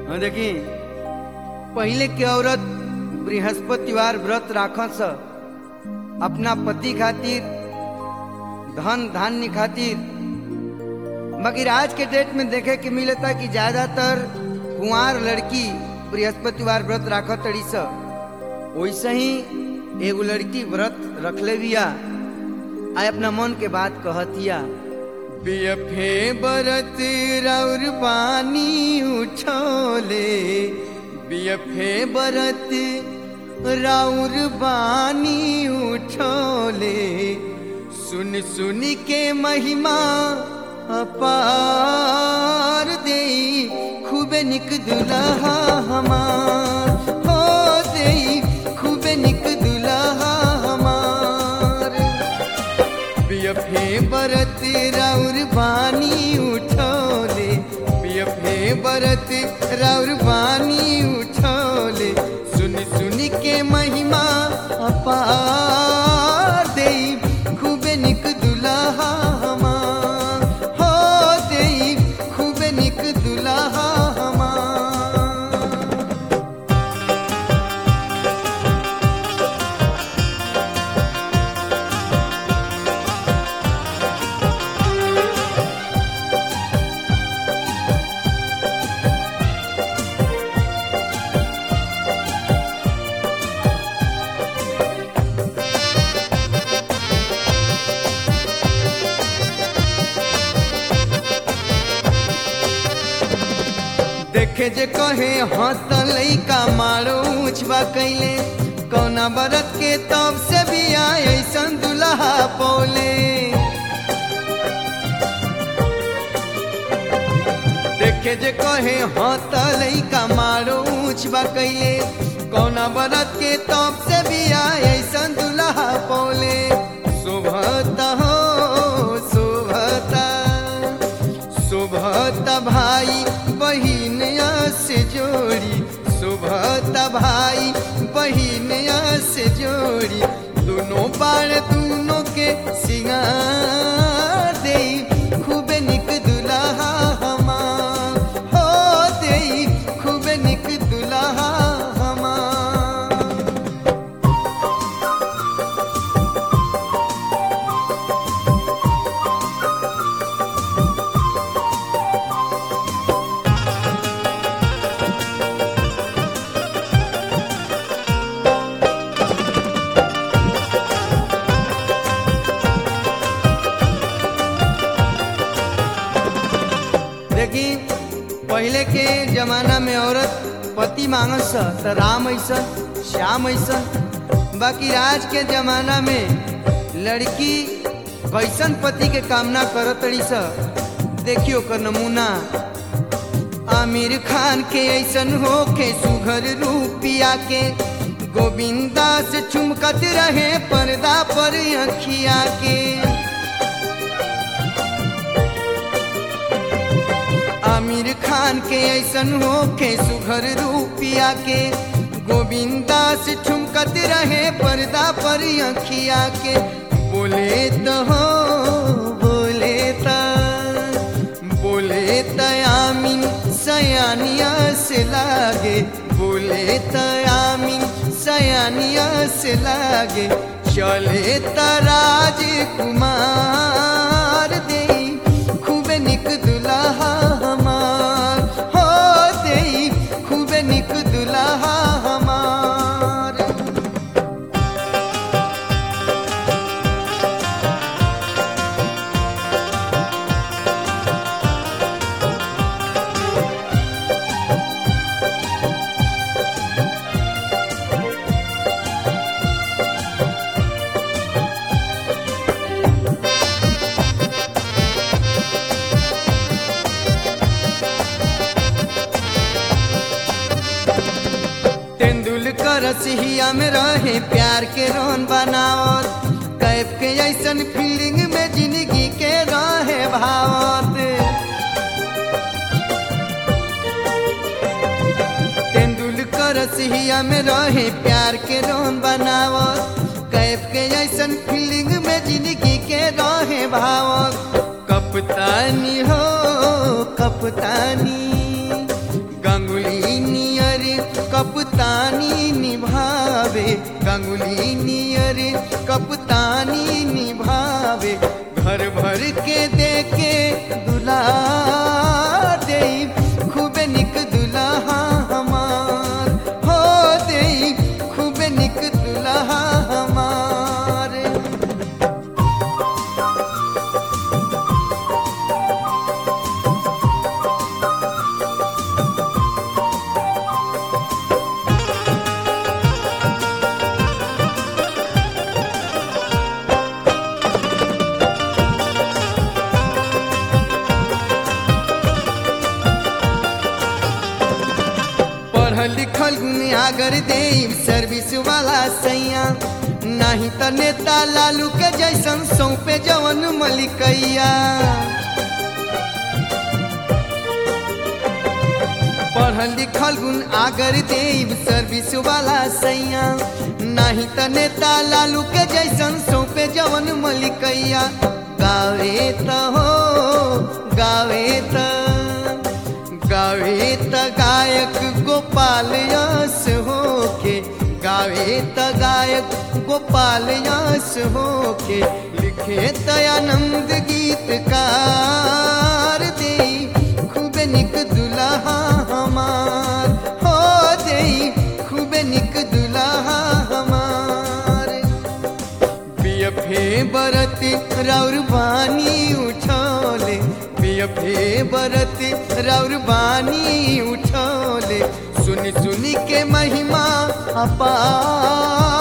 हाँ देखी पहले के औरत बृहस्पतिवार व्रत राखस अपना पति खातिर धन धान्य खातिर मगर आज के डेट में देखे के मिलता कि ज्यादातर कुंवार लड़की बृहस्पतिवार व्रत राखत तड़ी स वैसे ही एगो लड़की व्रत रखले बिया आ अपना मन के बात कहतिया बियफे बरत रौर पानी उठोले बियफे बरत राउर बानी उठोले सुन सुन के महिमा अपार दे खूबे निक दुल्हा हमार हो दे खूबे निक दुल्हा हमार बियफे बरत राउर बानी उठोले बियफे बरत राउर बानी उठोले सुन सुन के महिमा अपार दे खूबे निक दुल्हा हमार हो दे खूबे निक दुल्हा हमार देखे जे कहे हंस लैका मारो उछवा कैले कौना बरत के तब से भी आए ऐसन दुल्हा पौले देखे जे कहे हंस लैका मारो उछवा कैले कौना बरत के तब से भी आए ऐसन दुल्हा पौले शोभता हो शोभता शोभत भाई बहिन से जोड़ी शोभत भाई बहिन से जोड़ी दोनों बार दोनों के सिंगार दे खूबे निक दुल्हा हमार हो दे खूबे निक दुल्हा हमार देखी पहले के जमाना में औरत पति मांगस त राम ऐसन श्याम ऐसन बाकी आज के जमाना में लड़की कैसन पति के कामना करत रही स देखियो कर नमूना आमिर खान के ऐसन हो के सुघर रूपिया के गोविंदा से चुमकत रहे पर्दा पर अखिया के आमिर खान के ऐसन हो के सुघर रूपिया के गोविंदा से ठुमकत रहे पर्दा पर अखिया के बोले तो हो बोले त बोले त आमीन सयानिया से लागे बोले त आमीन सयानिया से लागे चले त राजकुमार दे खूबे निक दुल्हा हमार हो दे खूबे निक दुल्हा हमार तेंदुलकर सिहिया में रहे प्यार के रोन बनावत कैफ के ऐसन फीलिंग में जिंदगी के रहे भावत तेंदुलकर सिहिया में रहे प्यार के रोन बनावत कैफ के ऐसन फीलिंग में जिंदगी के रहे भावत कपतानी हो कपतानी गंगुली भर भर के देके दुला दे खूबे निक दुल्हा हमार हो दे खूबे निक दुल्हा हमार पढ़ल लिखल गुनियागर दे सर्विस वाला सैया नहीं त नेता लालू के जैसन सौंपे जवन मलिकैया पढ़ल लिखल गुण आगर देव सर्विस वाला सैया नहीं त नेता लालू के जैसन सौंपे जवन मलिकैया गावे त हो गावे त गावे त गायक गोपाल यस होके गावे त गायक गोपाल यस होके लिखे त आनंद गीतकार दे खूबे निक दुल्हा हमार हो दे खूबे निक दुल्हा हमार बियफे बरत राउर बानी उठौले बियफे बरत राउर बानी उठौले सुनी सुनी के महिमा अपार